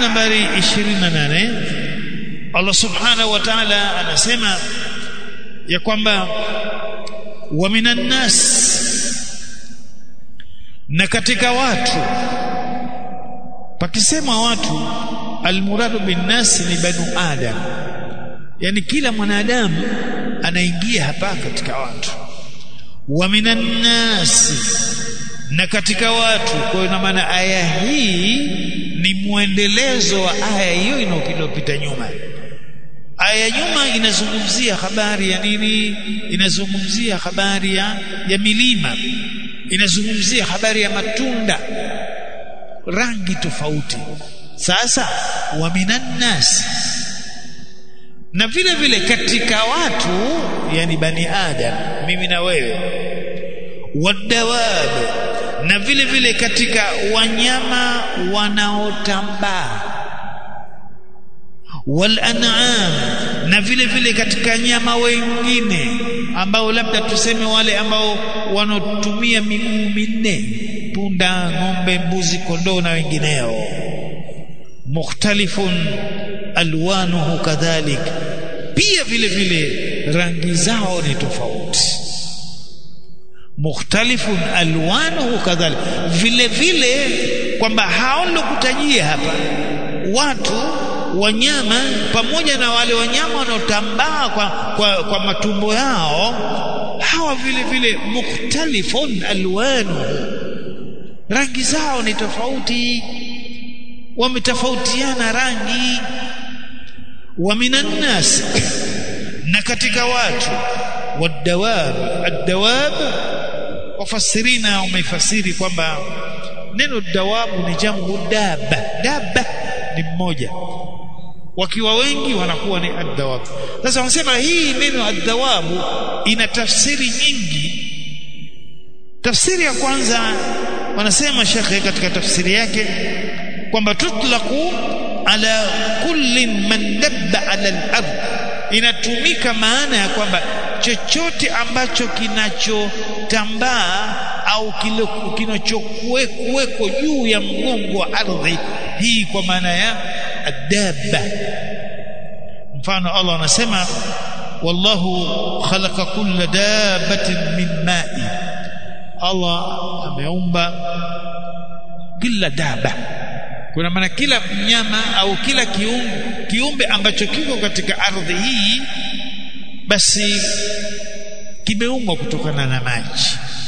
nambari 28 Allah subhanahu wa ta'ala anasema ya kwamba wa minan nas na katika watu pakisema watu almuradu bin nas ni banu adam yani kila mwanadamu anaingia hapa katika watu wa minan nas na katika watu kwa hiyo maana aya hii ni mwendelezo wa aya hiyo inayopita nyuma aya nyuma inazungumzia habari ya nini inazungumzia habari ya, ya milima inazungumzia habari ya matunda rangi tofauti sasa wa minan nas na vile vile katika watu yani bani adam mimi na wewe wadawab na vile vile katika wanyama wanaotambaa wal an'am na vile vile katika nyama wengine ambao labda tuseme wale ambao wanotumia miguu minne punda ng'ombe mbuzi kondoo na wengineo mukhtalifun alwanuhu kadhalik pia vile vile rangi zao ni tofauti mukhtalifun alwanuhu kadhalik vile vile kwamba hao nilokutajia hapa watu wanyama pamoja na wale wanyama wanaotambaa kwa, kwa, kwa matumbo yao hawa vile vile mukhtalifun alwanuhu rangi zao ni tofauti wametofautiana rangi wa minan nas na katika watu wadawab adawab wafasirina wameifasiri kwamba neno dawabu ni jamu daba daba ni mmoja wakiwa wengi wanakuwa ni adawab sasa wanasema hii neno adawabu ina tafsiri nyingi tafsiri ya kwanza wanasema shekhe katika tafsiri yake kwamba tutlaqu ala kulli man dabba ala al-ard inatumika maana ya kwamba chochote ambacho kinachotambaa au kinachokuweko juu ya mgongo wa ardhi hii kwa maana ya adabba mfano Allah anasema wallahu khalaqa kulla dabbatin min ma'i Allah ameumba kila daba kuna maana kila mnyama au kila kiumbe, kiumbe ambacho kiko katika ardhi hii basi kimeumbwa kutokana na maji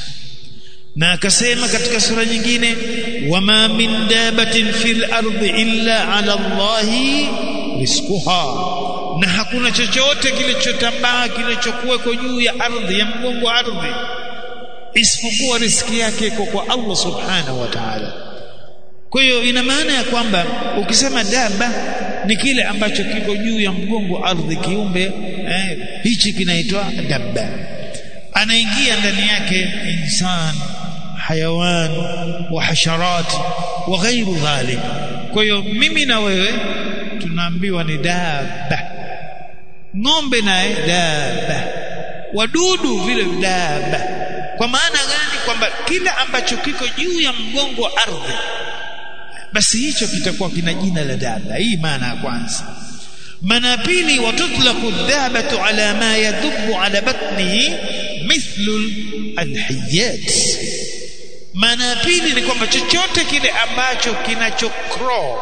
na akasema katika sura nyingine wama min dabatin fil ardi illa ala Allahi rizquha na hakuna chochote kilichotambaa kilichokuweko juu ya ardhi ya mgongo wa ardhi isipokuwa riski yake iko kwa Allah subhanahu wa ta'ala kwa hiyo ina maana ya kwamba ukisema daba ni kile ambacho kiko juu ya mgongo ardhi kiumbe eh, hichi kinaitwa dabba anaingia ndani yake insan hayawan wa hasharat wa ghairu dhalik kwa hiyo mimi na wewe tunaambiwa ni daba ng'ombe naye daba wadudu vile daba kwa maana gani kwamba kila ambacho kiko juu ya mgongo wa ardhi basi hicho kitakuwa kina jina la daba hii maana ya kwanza maana ya pili watutlaqu dhabatu ala ma yadhubu ala batnihi mithlu alhiyat maana ya pili ni kwamba chochote kile ambacho kinachokro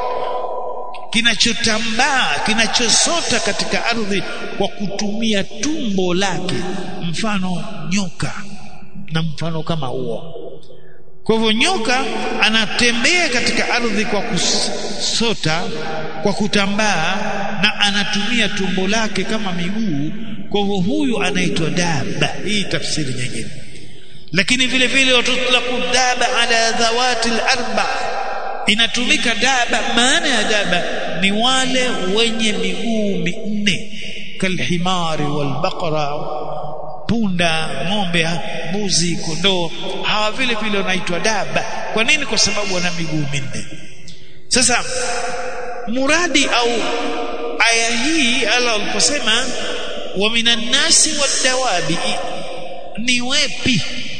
kinachotambaa kinachosota katika ardhi kwa kutumia tumbo lake mfano nyoka na mfano kama huo kwa hivyo nyoka anatembea katika ardhi kwa kusota kwa kutambaa na anatumia tumbo lake kama miguu kwa hivyo huyu anaitwa daba hii tafsiri nyingine lakini vile vile watutlaqu daba ala dhawati al-arba inatumika daba maana ya daba ni wale wenye miguu minne kalhimari walbaqara punda ng'ombe mbuzi kondoo hawa vile vile wanaitwa daba kwa nini kwa sababu wana miguu minne sasa muradi au aya hii Allah aliposema wa minan nasi wadawabi ni wepi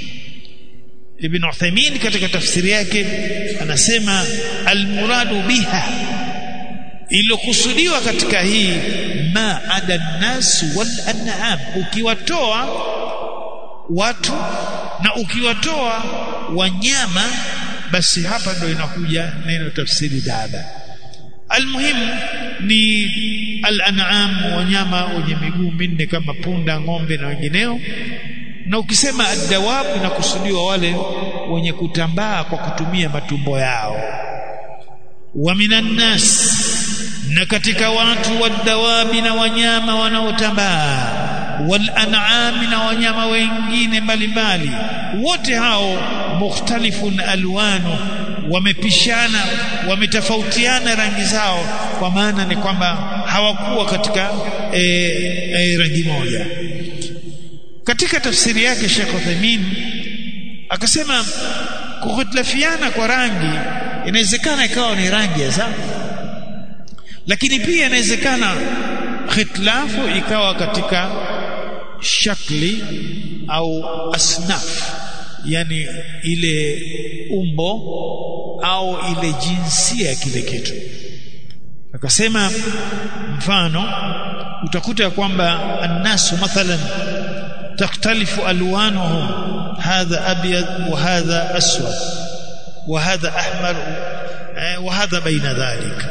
Ibn Uthaymeen katika tafsiri yake anasema almuradu biha iliyokusudiwa katika hii ma ada nas wal an'am ukiwatoa watu na ukiwatoa wanyama basi hapa ndo inakuja neno tafsiri daba almuhimu ni al-an'am wanyama wenye miguu minne kama punda ng'ombe na wengineo na ukisema ad-dawab inakusudiwa wale wenye kutambaa kwa kutumia matumbo yao wa minan nas na katika watu wadawabi na wanyama wanaotambaa wal an'am na wanyama wengine mbalimbali wote hao mukhtalifun alwanu wamepishana wametofautiana rangi zao kwa maana ni kwamba hawakuwa katika e, e, rangi moja katika tafsiri yake Sheikh Uthaymeen akasema kukhitlafiana kwa rangi inawezekana ikawa ni rangi ya sawa lakini pia inawezekana khitlafu ikawa katika shakli au asnaf yani ile umbo au ile jinsia ya kile kitu akasema mfano utakuta kwamba annasu mathalan takhtalifu alwanuhum hadha abyad wa hadha aswad wa hadha ahmar wa hadha baina dhalika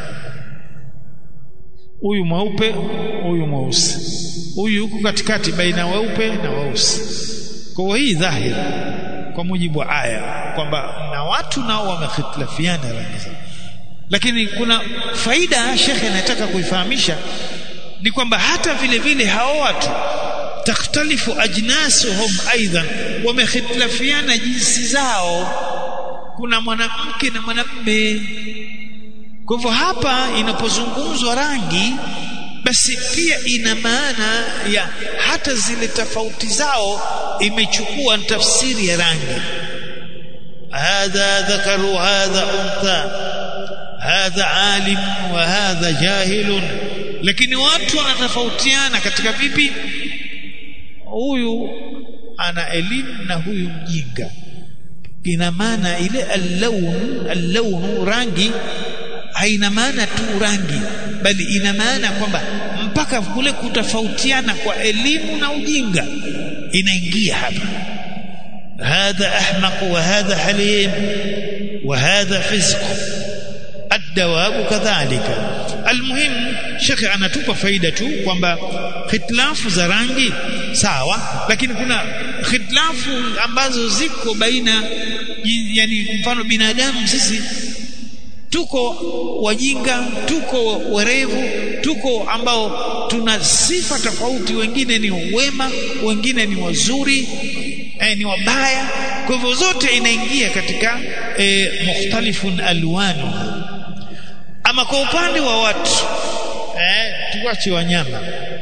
huyu mweupe huyu mweusi huyu yuko katikati baina weupe na weusi kwa hii dhahiri kwa mujibu wa aya kwamba na watu nao wamekhitlafiana rangi zao lakini kuna faida shekhe anataka kuifahamisha ni kwamba hata vile vile hao watu takhtalifu ajnasuhum aidan wamekhitlafiana jinsi zao kuna mwanamke na mwanamume kwa hivyo hapa inapozungumzwa rangi basi pia ina maana ya hata zile tofauti zao imechukua tafsiri ya rangi hadha dhakaru hadha untha hadha alim wa hadha jahilun lakini watu wanatofautiana katika vipi huyu ana elimu na huyu mjinga ina maana ile al-lawn al-lawn rangi haina maana tu rangi bali ina maana kwamba mpaka kule kutofautiana kwa elimu na ujinga inaingia hapa hadha ahmaq wa hadha halim wa hadha fizq الدواب كذلك المهم shekhe anatupa faida tu kwamba khitlafu za rangi sawa lakini kuna khitlafu ambazo ziko baina yani mfano binadamu sisi tuko wajinga tuko werevu tuko ambao tuna sifa tofauti wengine ni wema wengine ni wazuri eh, ni wabaya kwa hivyo zote inaingia katika eh, mukhtalifun alwanu ama kwa upande wa watu eh, tuache wanyama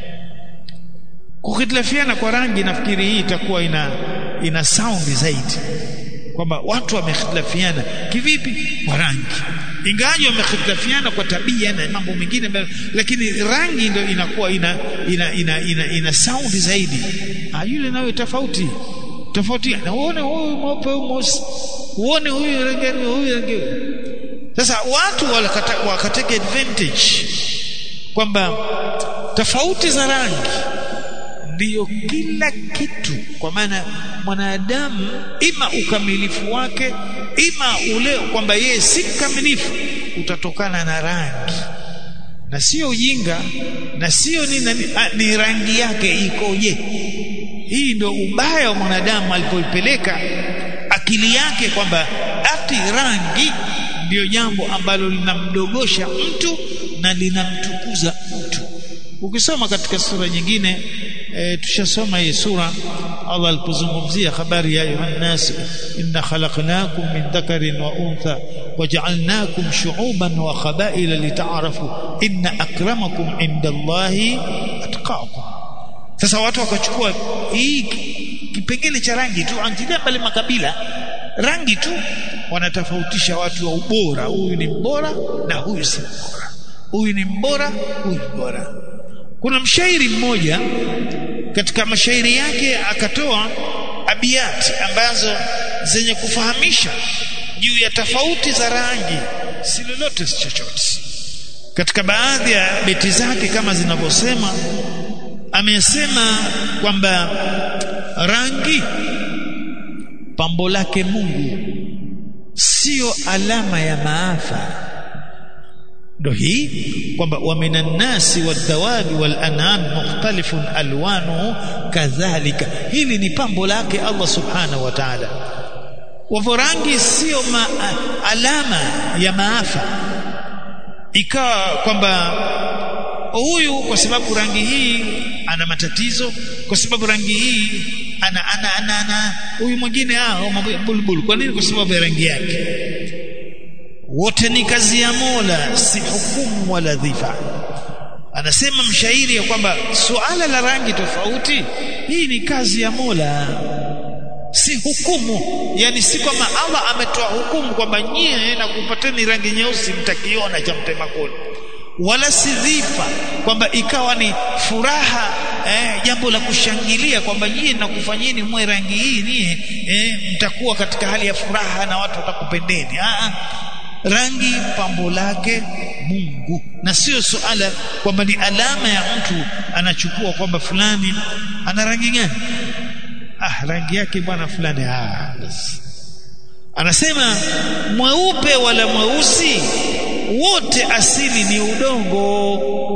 kukhitlafiana kwa rangi nafikiri hii itakuwa ina ina sound zaidi kwamba watu wamekhitlafiana kivipi kwa rangi ingawaje wamekhitlafiana kwa tabia na mambo mengine lakini rangi ndio inakuwa ina ina ina, ina, ina sound zaidi ah yule nawe tofauti tofauti na uone huyu mweupe huyu mweusi uone huyu rangi huyu rangi sasa watu wakateka advantage kwamba tofauti za rangi ndiyo kila kitu kwa maana mwanadamu ima ukamilifu wake ima ule kwamba yeye si mkamilifu utatokana na rangi na sio ujinga na sio ni, ni, ni rangi yake ikoje hii ndio ubaya wa mwanadamu alipoipeleka akili yake kwamba ati rangi ndiyo jambo ambalo linamdogosha mtu na linamtukuza mtu ukisoma katika sura nyingine e, tushasoma hii sura Allah alipozungumzia habari ya ayuha nas inna khalaqnakum min dhakarin wa untha waja'alnakum shu'uban wa qabaila lita'arafu inna akramakum indallahi atqakum sasa watu wakachukua hii kipengele cha rangi tu angalia pale makabila rangi tu wanatofautisha watu wa ubora huyu ni mbora na huyu si mbora huyu ni mbora huyu ni mbora kuna mshairi mmoja katika mashairi yake akatoa abiyati ambazo zenye kufahamisha juu ya tofauti za rangi si lolote si chochote katika baadhi ya beti zake kama zinavyosema amesema kwamba rangi pambo lake Mungu sio alama ya maafa ndo hii kwamba wa minan nasi wadhawabi wal an'am mukhtalifun alwanu kadhalika hili ni pambo lake Allah subhanahu wa ta'ala wavyo rangi sio ma, alama ya maafa ikawa kwamba huyu kwa sababu rangi hii ana matatizo kwa sababu rangi hii ana ana ana, ana huyu mwingine ah bulbul kwa nini kwa sababu ya rangi yake wote ni kazi ya Mola si hukumu wala dhifa anasema mshairi ya kwamba suala la rangi tofauti hii ni kazi ya Mola si hukumu yani si kwamba Allah ametoa hukumu kwamba nyie na kupateni rangi nyeusi mtakiona cha mtema kuni wala si dhifa kwamba ikawa ni furaha eh, jambo la kushangilia kwamba nyie nakufanyeni mwe rangi hii nie eh, mtakuwa katika hali ya furaha na watu watakupendeni ah, rangi pambo lake Mungu na sio suala kwamba ni alama ya mtu anachukua kwamba fulani ana rangi gani ah rangi yake bwana fulani ah basi anasema mweupe wala mweusi wote asili ni udongo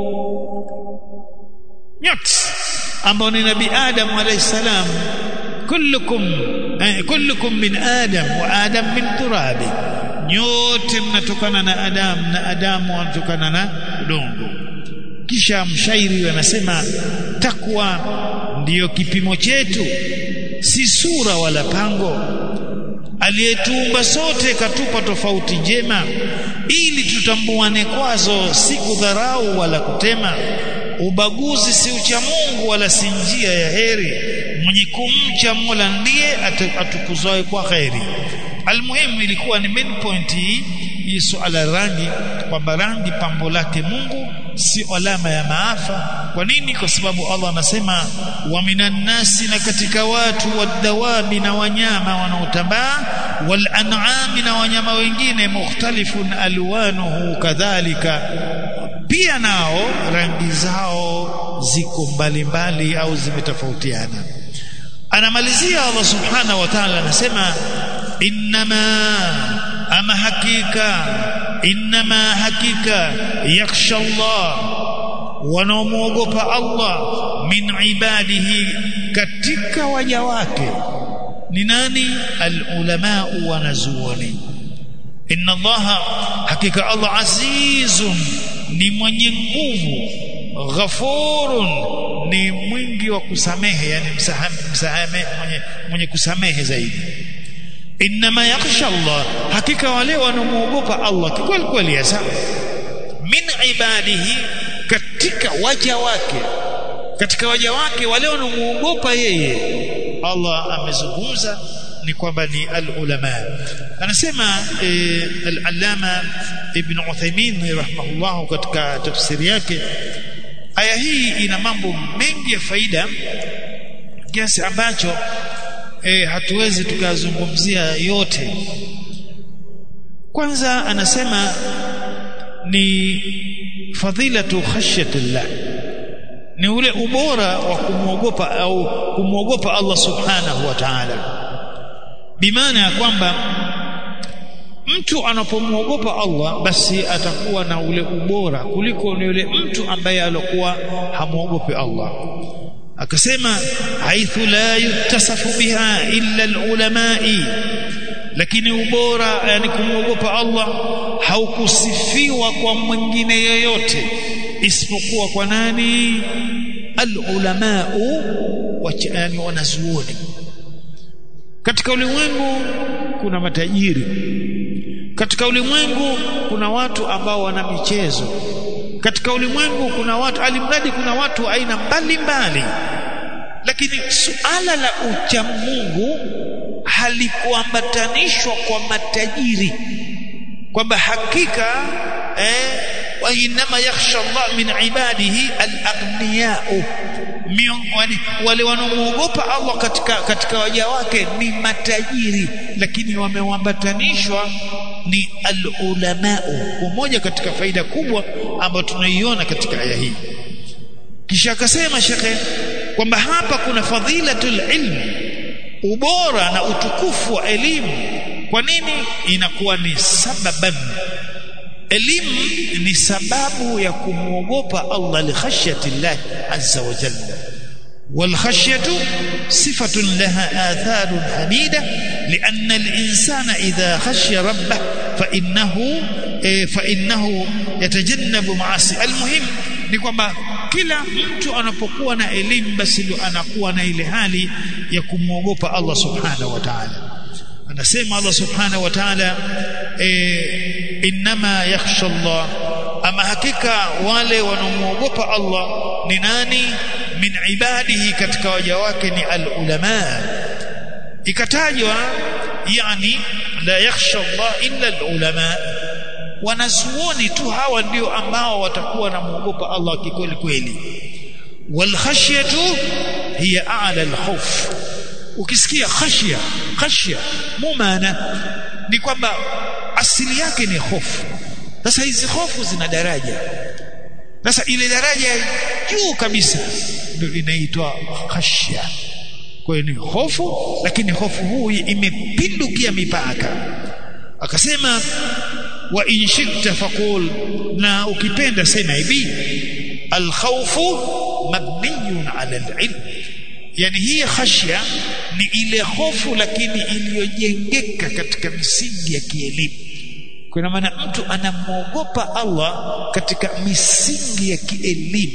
nyote ambao ni nabii Adam alayhi salam kullukum eh, kullukum min Adam wa Adam min turabi nyote mnatokana na Adam na Adamu anatokana na udongo kisha mshairi anasema takwa ndiyo kipimo chetu si sura wala pango aliyetuumba sote katupa tofauti njema ili tutambuane kwazo si kudharau wala kutema ubaguzi si ucha Mungu wala si njia ya heri mwenye kumcha Mola ndiye atukuzwae kwa kheri almuhimu ilikuwa ni main point hii hii suala rangi kwamba rangi pambo lake Mungu si alama ya maafa kwa nini kwa sababu Allah anasema wa minan nasi na katika watu wadawabi na wanyama wanaotambaa wal an'ami na wanyama wengine mukhtalifun alwanuhu kadhalika pia nao rangi zao ziko mbalimbali au zimetofautiana anamalizia Allah subhanahu wa ta'ala anasema innama ama hakika innama hakika yakhsha Allah wanaomwogopa Allah min ibadihi katika waja wake ni nani alulama wanazuoni inna Allah hakika Allah azizun ni mwenye nguvu ghafurun ni mwingi wa kusamehe yani msahame, msahame mwenye, mwenye kusamehe zaidi inma yakhsha Allah hakika wale wanamuogopa Allah kweli kweli hasa min ibadihi katika waja wake katika waja wake wale wanamuogopa yeye Allah amezungumza ni kwamba ni al-ulama anasema e, al-allama ibn Uthaymeen rahimahullah katika tafsiri yake aya hii ina mambo mengi ya faida kiasi ambacho e, hatuwezi tukazungumzia yote kwanza anasema ni fadhilatu khashyatillah ni ule ubora wa kumwogopa au kumwogopa Allah subhanahu wa ta'ala bimaana ya kwamba mtu anapomwogopa Allah basi atakuwa na ule ubora kuliko ni yule mtu ambaye alikuwa hamwogopi Allah akasema haithu la yutasafu biha illa alulamai lakini ubora yani kumwogopa Allah haukusifiwa kwa mwingine yoyote isipokuwa kwa nani alulamau yani wanazuoni katika ulimwengu kuna matajiri katika ulimwengu kuna watu ambao wana michezo katika ulimwengu kuna watu alimradi kuna watu aina mbalimbali lakini suala la uchamungu halikuambatanishwa kwa matajiri kwamba hakika eh, wa inma yakhsha Allah min ibadihi al-aghniya'u miongoni wale wanaomuogopa Allah katika katika waja wake ni matajiri lakini wameambatanishwa ni al-ulamau moja katika faida kubwa ambayo tunaiona katika aya hii kisha akasema shekhe kwamba hapa kuna fadhilatul ilmi ubora na utukufu wa elimu kwa nini inakuwa ni sababan elimu ni sababu ya kumwogopa Allah li khashyati Allah azza wa jalla والخشيه صفه لها آثار حميده لأن الإنسان إذا خشي ربه فإنه فإنه يتجنب معاصي المهم ni kwamba kila mtu anapokuwa na elimu basi ndio anakuwa na ile hali ya kumwogopa Allah subhanahu wa ta'ala anasema Allah subhanahu wa ta'ala e, inma yakhsha Allah ama hakika wale wanaomwogopa Allah ni nani min ibadihi katika waja wake ni alulama ikatajwa yani la yakhsha Allah illa alulama wanazuoni tu hawa ndio ambao watakuwa na muogopa Allah kikweli kweli wal khashyatu hiya a'la al khawf ukisikia khashya khashya mumana ni kwamba asili yake ni hofu sasa hizi hofu zina daraja sasa ile daraja juu kabisa ndio inaitwa khashya kwa hiyo ni hofu lakini hofu huu imepindukia mipaka akasema wa in shi'ta faqul na ukipenda sema hivi alkhawfu mabniyun ala alilm yani hii khashya ni ile hofu lakini iliyojengeka katika misingi ya kielimu kwa maana mtu anamwogopa Allah katika misingi ya kielimu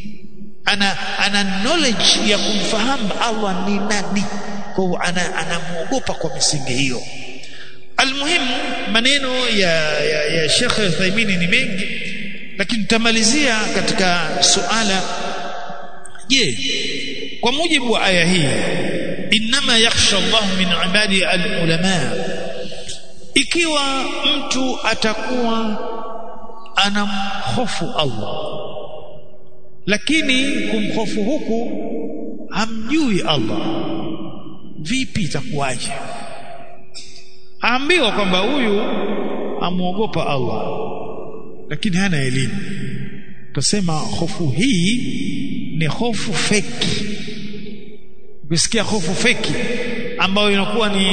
ana ana knowledge ya kumfahamu Allah ni nani kwa hiyo ana anamwogopa kwa misingi hiyo almuhim maneno ya ya, ya Sheikh Uthaymeen ni mengi lakini tutamalizia katika suala je kwa mujibu wa aya hii inma yakhsha Allah min ibadi alulama ikiwa mtu atakuwa anamhofu Allah lakini kumhofu huku hamjui Allah vipi itakuwaje aambiwa kwamba huyu amuogopa Allah lakini hana elimu tusema hofu hii ni hofu feki ukisikia hofu feki ambayo inakuwa ni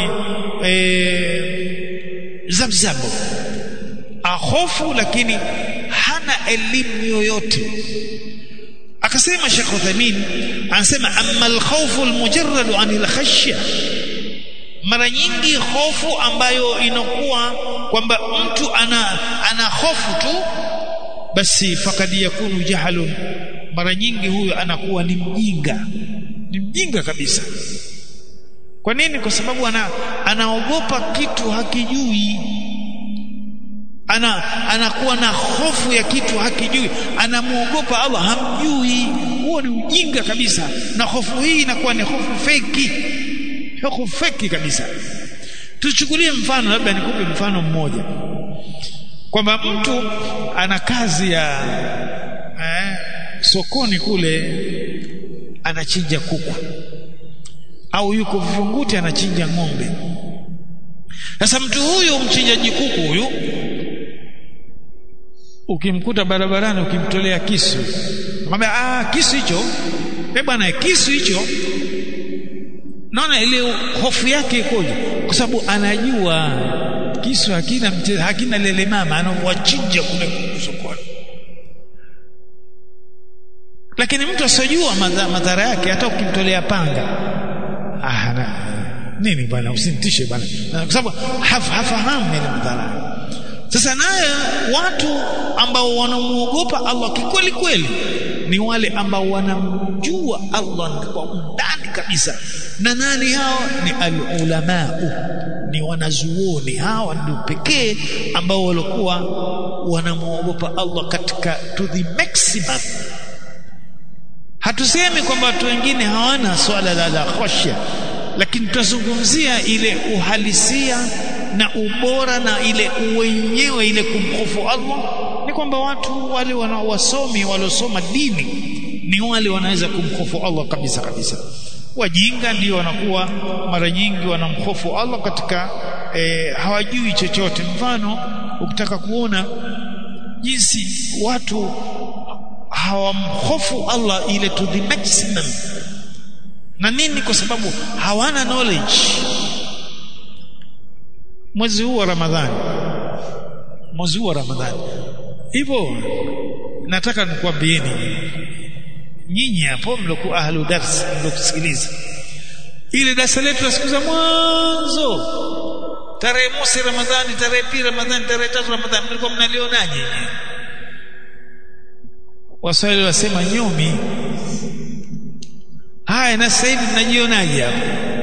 e, zabzabo ahofu lakini hana elimu yoyote akasema Sheikh Uthaymeen anasema amma al-khawfu al-mujarrad an al-khashya mara nyingi hofu ambayo inakuwa kwamba mtu ana ana hofu tu basi fakad yakunu jahalun mara nyingi huyo anakuwa ni mjinga ni mjinga kabisa kwa nini kwa sababu ana anaogopa kitu hakijui ana anakuwa na hofu ya kitu hakijui anamuogopa Allah hamjui huo ni ujinga kabisa na hofu hii inakuwa ni hofu feki hofu feki kabisa tuchukulie mfano labda nikupe mfano mmoja kwamba mtu ana kazi ya eh, sokoni kule anachinja kuku au yuko Vingunguti anachinja ng'ombe sasa mtu huyu mchinjaji kuku huyu ukimkuta barabarani ukimtolea kisu mwambia ah kisu hicho eh bwana kisu hicho naona ile hofu yake ikoje kwa sababu anajua kisu hakina mte, hakina lele mama anawachinja kule sokoni lakini mtu asijua madhara yake hata ukimtolea panga ah na, nini bwana usinitishe bwana kwa sababu haf, hafahamu ile madhara sasa naye watu ambao wanamuogopa Allah kikweli kweli ni wale ambao wanamjua Allah kwa undani kabisa na nani hao ni alulamau ni wanazuoni hawa ndio pekee ambao walikuwa wanamuogopa Allah katika to the maximum hatusemi kwamba watu wengine hawana swala la la khashya lakini tutazungumzia ile uhalisia na ubora na ile uwenyewe ile kumhofu Allah ni kwamba watu wale wanaowasomi waliosoma dini ni wale wanaweza kumhofu Allah kabisa kabisa wajinga ndio wanakuwa mara nyingi wanamhofu Allah katika e, hawajui chochote mfano ukitaka kuona jinsi watu hawamhofu Allah ile to the maximum na nini kwa sababu hawana knowledge mwezi huu wa Ramadhani mwezi huu wa Ramadhani hivyo nataka nikwambieni nyinyi hapo mlokuwa ahlu dars mlokusikiliza ile darasa letu la siku za mwanzo tarehe mosi Ramadhani tarehe pili Ramadhani tarehe tatu Ramadhani mlikuwa mnalionaje Waswahili wasema nyomi haya na sasa hivi mnajionaje hapo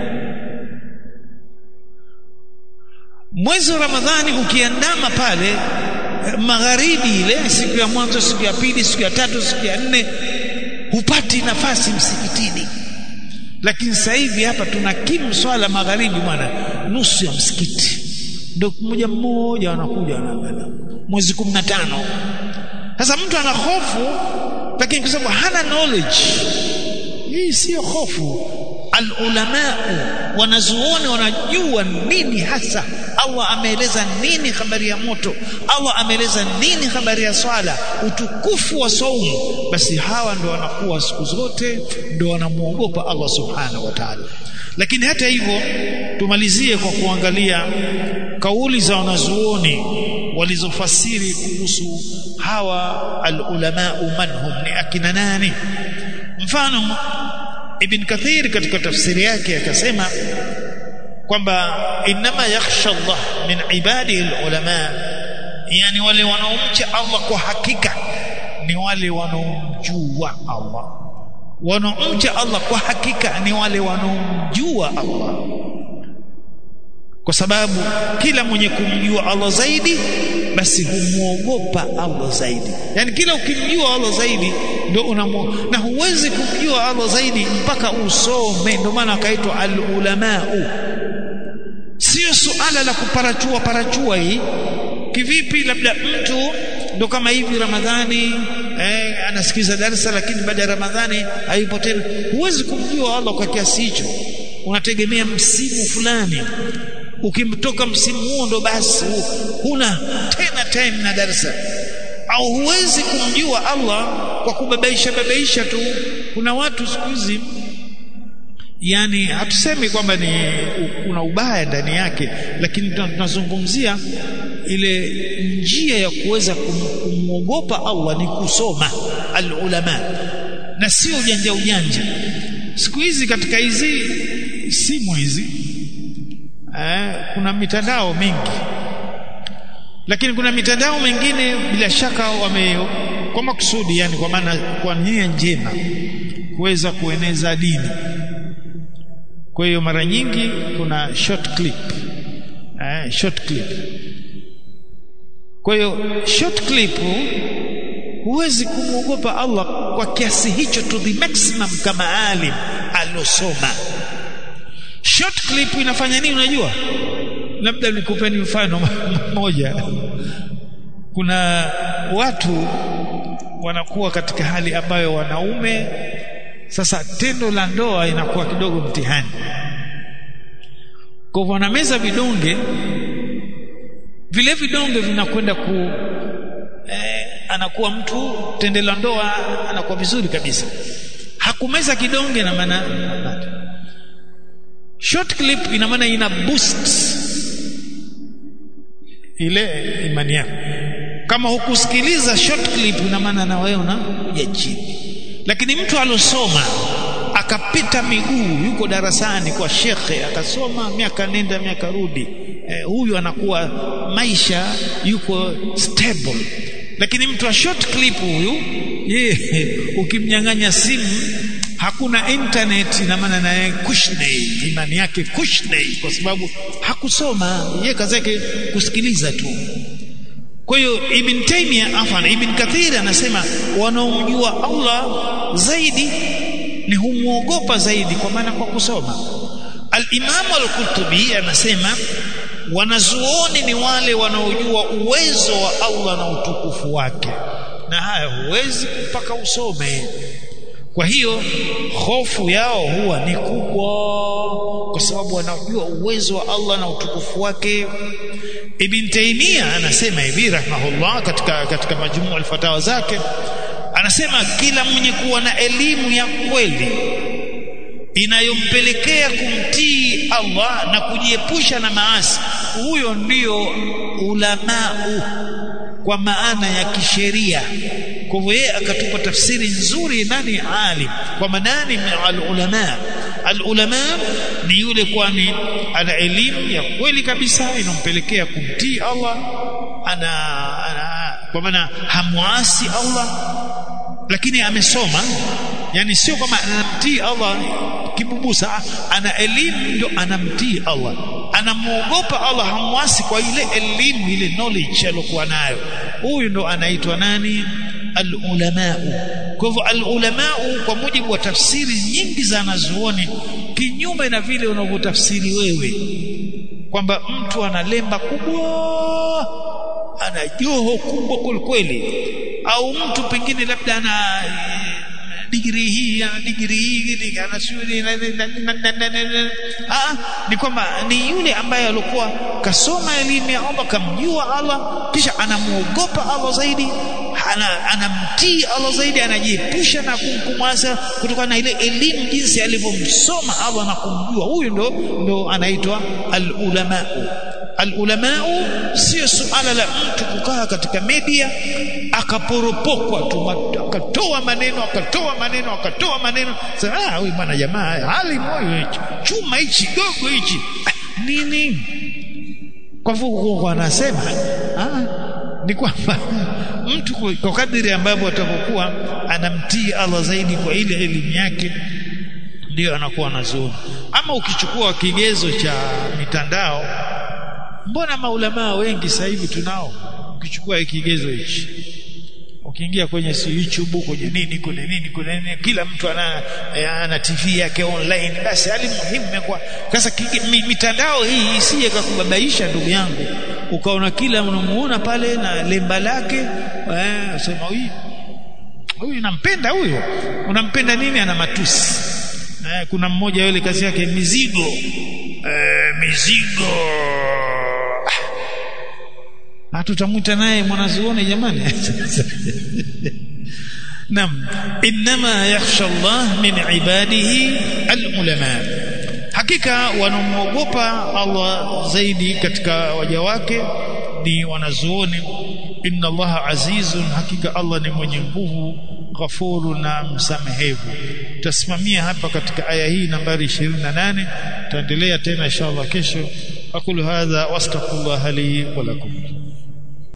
mwezi wa Ramadhani ukiandama pale magharibi ile siku ya mwanzo siku ya pili siku ya tatu siku ya nne hupati nafasi msikitini lakini sasa hivi hapa tuna kimu swala magharibi bwana nusu ya msikiti ndio mmoja mmoja wanakuja wanaangalia mwezi 15 sasa mtu ana hofu lakini kwa sababu hana knowledge hii sio hofu alulamau wanazuoni wanajua nini hasa Allah ameeleza nini habari ya moto Allah ameeleza nini habari ya swala utukufu wa saumu basi hawa ndo wanakuwa siku zote ndo wanamuogopa Allah subhanahu wa ta'ala lakini hata hivyo tumalizie kwa kuangalia kauli za wanazuoni walizofasiri kuhusu hawa alulamau manhum ni akina nani mfano Ibn Kathir katika tafsiri yake akasema kwamba inma yakhsha Allah min ibadihi alulama yani wale wanaomcha Allah kwa hakika ni wale wanaomjua Allah wanaomcha Allah kwa hakika ni wale wanaomjua Allah kwa sababu kila mwenye kumjua Allah zaidi basi humuogopa Allah zaidi yani kila ukimjua Allah zaidi ndio unamu na huwezi kumjua Allah zaidi mpaka usome ndio maana akaitwa al-ulamau sio suala la kuparachua parachua hii kivipi labda mtu ndo kama hivi Ramadhani eh, anasikiza darasa lakini baada ya Ramadhani hayupo tena huwezi kumjua Allah kwa kiasi hicho unategemea msimu fulani ukimtoka msimu huo ndo basi huna tena time na darasa au huwezi kumjua Allah kwa kubabaisha babaisha tu kuna watu siku hizi yani hatusemi kwamba ni kuna ubaya ndani yake lakini tunazungumzia ile njia ya kuweza kumwogopa Allah ni kusoma alulama na sio ujanja ujanja siku hizi katika hizi simu hizi eh, kuna mitandao mingi lakini kuna mitandao mingine bila shaka wame kwa makusudi yani kwa maana kwa nia njema kuweza kueneza dini kwa hiyo mara nyingi kuna short clip eh, short clip kwa hiyo short clip huwezi kumwogopa Allah kwa kiasi hicho to the maximum kama alim alosoma short clip inafanya nini unajua labda nikupeni mfano mmoja kuna watu wanakuwa katika hali ambayo wanaume sasa tendo la ndoa inakuwa kidogo mtihani kwa hivyo wanameza vidonge vile vidonge vinakwenda ku eh, anakuwa mtu tendo la ndoa anakuwa vizuri kabisa hakumeza kidonge na maana short clip ina maana ina boost ile imani yako kama hukusikiliza short clip ina maana na wewe unakuja chini lakini mtu alosoma akapita miguu yuko darasani kwa shekhe akasoma miaka nenda miaka rudi eh, huyu anakuwa maisha yuko stable lakini mtu wa short clip huyu yeye ukimnyang'anya simu hakuna internet ina maana naye kushnei imani yake kushnei kwa sababu hakusoma yeye kazi yake kusikiliza tu kwa hiyo ibn Taymiyyah afan ibn Kathir anasema wanaomjua Allah zaidi ni humwogopa zaidi kwa maana kwa kusoma al-Imam al-Qurtubi anasema wanazuoni ni wale wanaojua uwezo wa Allah na utukufu wake na haya huwezi mpaka usome kwa hiyo hofu yao huwa ni kubwa kwa sababu wanajua uwezo wa Allah na utukufu wake Ibn Taymiyyah anasema hivi rahimahullah katika katika majmuu al-fatawa zake anasema kila mwenye kuwa na elimu ya kweli inayompelekea kumtii Allah na kujiepusha na maasi huyo ndiyo ulamau kwa maana ya kisheria kwa hivyo yeye akatupa tafsiri nzuri nani alim kwa manani al-ulama al-ulama ni yule kwani ana elimu ya kweli kabisa inompelekea kumtii Allah ana, ana kwa maana hamuasi Allah lakini amesoma yani sio kama anamtii Allah kibubusa ana elimu ndio anamtii Allah anamuogopa Allah hamwasi kwa ile elimu ile knowledge aliyokuwa nayo huyu ndo anaitwa nani alulamau kwa hivyo alulamau kwa mujibu wa tafsiri nyingi za wanazuoni kinyume na vile unavyotafsiri wewe kwamba mtu ana lemba kubwa ana joho kubwa kweli au mtu pengine labda ana digrii hii ana digrii hii ana shule ah ni kwamba ni yule ambaye alikuwa kasoma elimu ya Allah kamjua Allah kisha anamuogopa Allah zaidi ana, anamtii Allah zaidi anajiepusha na kumkumwasa kutokana na ile elimu jinsi alivyomsoma Allah na kumjua huyu ndo ndo anaitwa al-ulama al-ulamau sio suala la mtu kukaa katika media akaporopokwa tu akatoa maneno akatoa maneno akatoa maneno sasa ah huyu bwana jamaa hali moyo chuma hichi gogo hichi nini kwa hivyo anasema ah ni kwamba mtu kwa kadiri ambavyo atakokuwa anamtii Allah zaidi kwa ile elimu yake ndio anakuwa anazuoni ama ukichukua kigezo cha mitandao mbona maulamaa wengi sasa hivi tunao ukichukua kigezo hichi ukiingia kwenye si YouTube kwenye nini kwenye nini kwenye nini kila mtu ana ana TV yake online basi hali muhimu imekuwa sasa mitandao hii isije kukubabaisha ndugu yangu ukaona kila unamuona pale na lemba lake eh sema huyu huyu nampenda huyo unampenda nini ana matusi eh, kuna mmoja yule kazi yake mizigo eh, mizigo hatutamwita naye mwanazuoni jamani nam inma yakhsha Allah min ibadihi alulama hakika wanamuogopa Allah zaidi katika waja wake ni wanazuoni inna Allah azizun hakika Allah ni mwenye nguvu ghafuru na msamehevu tasimamia hapa katika aya hii nambari 28 taendelea tena inshallah kesho aqulu hadha wastaghfirullah li wa lakum